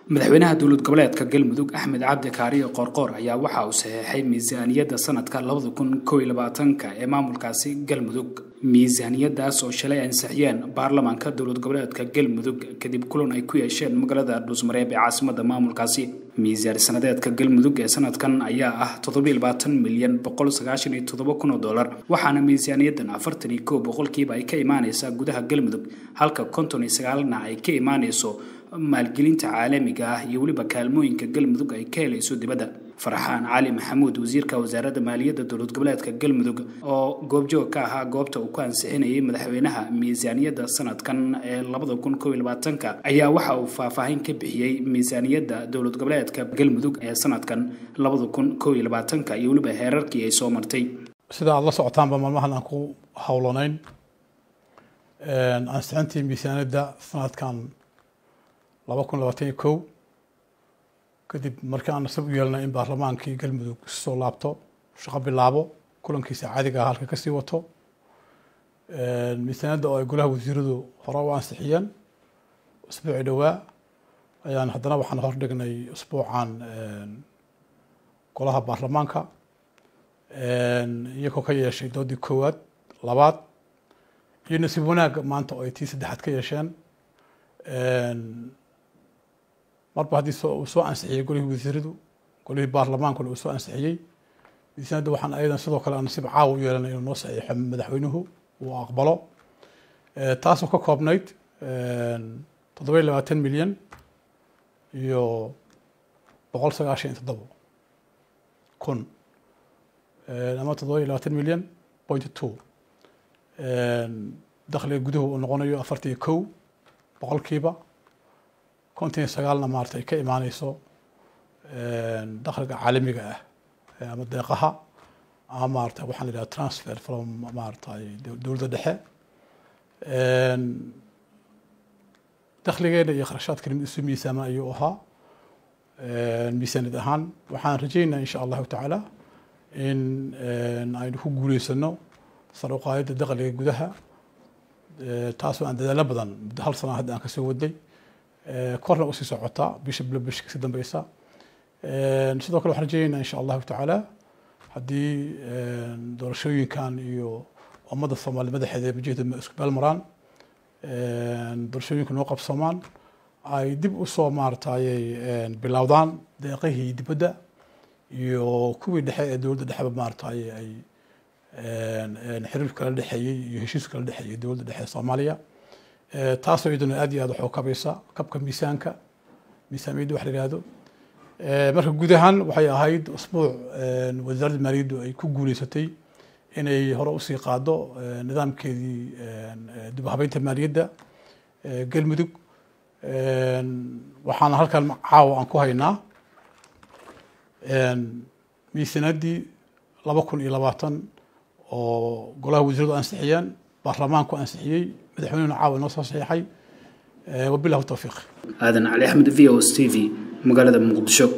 madaxweynaha dowlad goboleedka galmudug axmed cabdi kaariyo qoorqoor ayaa waxa uu saxeexay miisaaniyadda sanadka labada kun kow iyo labaatanka ee maamulkaasi galmudug miisaaniyadaas oo shalay ansixiyeen baarlamaanka dowlad goboleedka galmudug kadib kulan ay ku yeesheen magaalada dhuusmareeb ee caasimada maamulkaasi miisaan sanadeedka galmudug ee sanadkan ayaa ah toddobiyo labaatan milyan boqol sagaashan iyo toddoba kun oo dollar waxaana miisaaniyadan afartan iyo kow boqolkiiba ay ka imaaneysaa gudaha galmudug halka konton iyo sagaalna ay ka imaaneyso maalgelinta caalamiga ah iyo weliba kaalmooyinka galmudug ay ka helayso dibadda farxaan cali maxamuud wasiirka wasaaradda maaliyadda dowlad goboleedka galmudug oo goobjoog ka ahaa goobta uu ku ansixinayay madaxweynaha miisaaniyadda sanadkan ee labada kun kow iyo labaatanka ayaa waxa uu faahfaahin ka bixiyey miisaaniyadda dowlad goboleedka galmudug ee sanadkan labada kun kow iyo labaatanka iyo weliba heerarkii ay soo martay sida aada la socotaanba maalmahan aan ku howlanayn ansixintii miisaaniyadda sanadkan laba kun labaatan iyo kow kadib markii aan nasab u yeelnay in baarlamaankii galmudug soo laabto shaqo bilaabo kulankiisa caadiga ah halka kasii wato miisaaniyadda oo ay golaha wasiiradu hore u ansixiyeen usbuuci dhowaa ayaan haddana waxaan hordhignay usbuucan golaha baarlamaanka iyagoo ka yeeshay doodii koowaad labaad iyo nasiib wanaag maanta oo ay tii saddexaad ka yeesheen marba haddii uu soo ansixiyey golihii wasiiradu golihii baarlamaankuna uu soo ansixiyey miisaaniyadda waxaan ayadan sidoo kale nasiib caawa u yeelanay inuu noo saxiixo madaxweynuhu uu aqbalo taasoo ka koobnayd toddoba iyo labaatan milyan iyo boqol sagaashan iyo toddobo kun ama toddoba iyo labaatan milyan point two dakhliga guduhu uu noqonayo afartan iyo kow boqolkiiba konton iyo sagaalna maarata ay ka imaaneyso dakhliga caalamiga ah ama deeqaha ama maarata waxaan la yidhaha transfer from maarata dowladda dhexe dakhligeena iyo kharashaadkana mid isu miisaama ayuu ahaa miisaaniyad ahaan waxaan rajeynaa insha allahu tacaala in aynu ku guuleysano sar uqaadida dakhliga gudaha taasoo aan dadaalo badan muddo hal sana hadda aan kasoo waday korna usii socota bisha bilo bisha kasii dambeysa sidoo kale waxaan rajeynayna insha allahu tacaala haddii doorashooyinkan iyo ummadda soomaaliya madaxeeda wajahda isku meel maraan doorashooyinka noo qabsoomaan ay dib usoo maaratayay bilowdaan deeqihii dibadda iyo kuwii dhexe ee dowladda dhexeba maaratay ay xiriirka kala dhexeeyey iyo heshiiska kala dhexeeyey dowladda dhexe ee soomaaliya taasoo iyaduna aad iyo aad waxu kabaysa kabka miisaanka miisaamiyadda wax la yihahdo marka guud ahaan waxay ahayd usbuuc wasaaradda maaliyaddu ay ku guuleysatay inay hore usii qaado nidaamkeedii dib habeynta maaliyadda galmudug waxaana halkan caawa aan ku haynaa miisaanaddii laba kun iyo labaatan oo golaha wasiiradu ansixiyeen baarlamaanku ansixiyey madaxweynehuna caawa inoo soo saxiixay wabilahu towfiiq aadan cali axmed v o s t v magaalada muqdisho